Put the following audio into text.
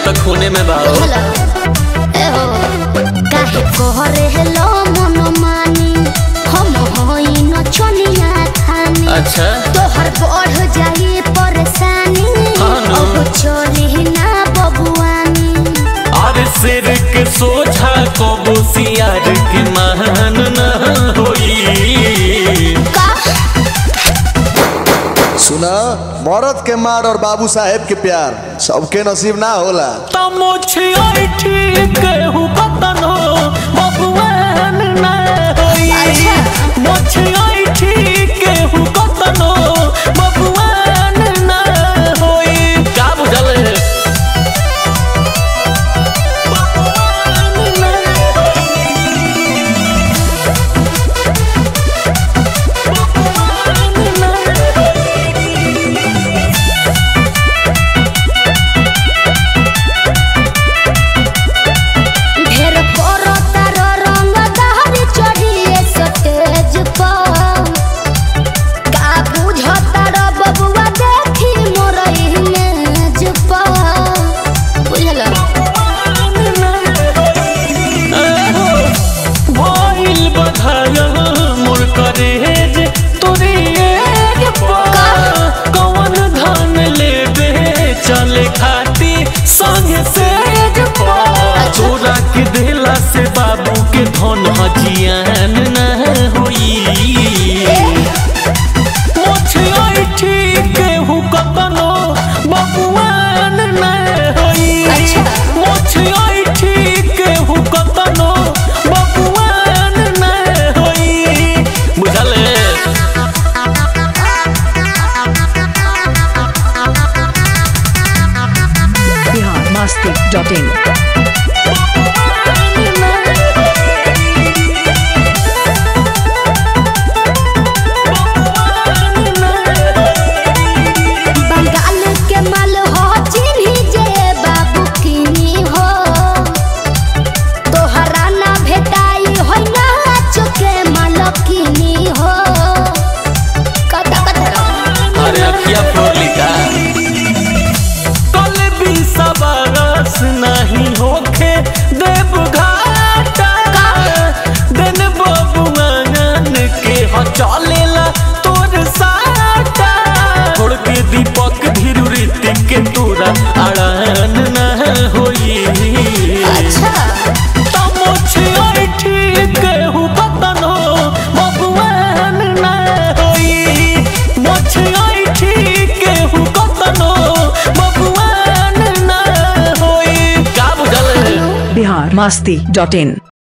तो खूने में बा हेलो ए हो काहे कोहरे हेलो मनमानी हम होई न चनिया थानी अच्छा तोहर बढ़ जाई परेशानी हाँ ना। अब चली ना बबुआनी और सिर के सोझा को बुसियार के मान न होई का सुना मरद के मार और बाबू साहेब के प्यार सबके नसीब ना होला तमोछी ठीक हु कतनो बबुआन न होई अच्छा। मोछी ठीक हु कतनो बबुआन न होई का बुझल है बबुआन न ढेर करो तारो रंग दहरी चढ़िए सटेज पर का बुझता रो बबुआ देखी मोर इमेज पर बुझल भइल बधाया मोर करेज तोरे एज पर कौन धान लेबे चले खाती संगे सेज पर तोरा के दिला से बाबू के धन हजियान न होई मोछिया ठीक हु कतनो बबुआन न होई अच्छा। मोछिया ठीक हु कतनो बबुआन न होई बुझल है biharmasti.in बंगाल के माल हो चिन्ही जे बाबू किनी हो तोहरा ना भेटाई हो ना चुके माल किनी हो कता कता अरे अखिया फोड़ली का कल भी सबरस नहीं होखे देव घाटा दिन बबुआन के ह चलेला तोर साटा छोड़ के दीपक धीरू ऋतिक के तोरा अड़ान न होई अच्छा तमोछिया ठीक हु कतनो बबुआन न होई मोछिया ठीक हु कतनो बबुआन न होई का बुझल है biharmasti.in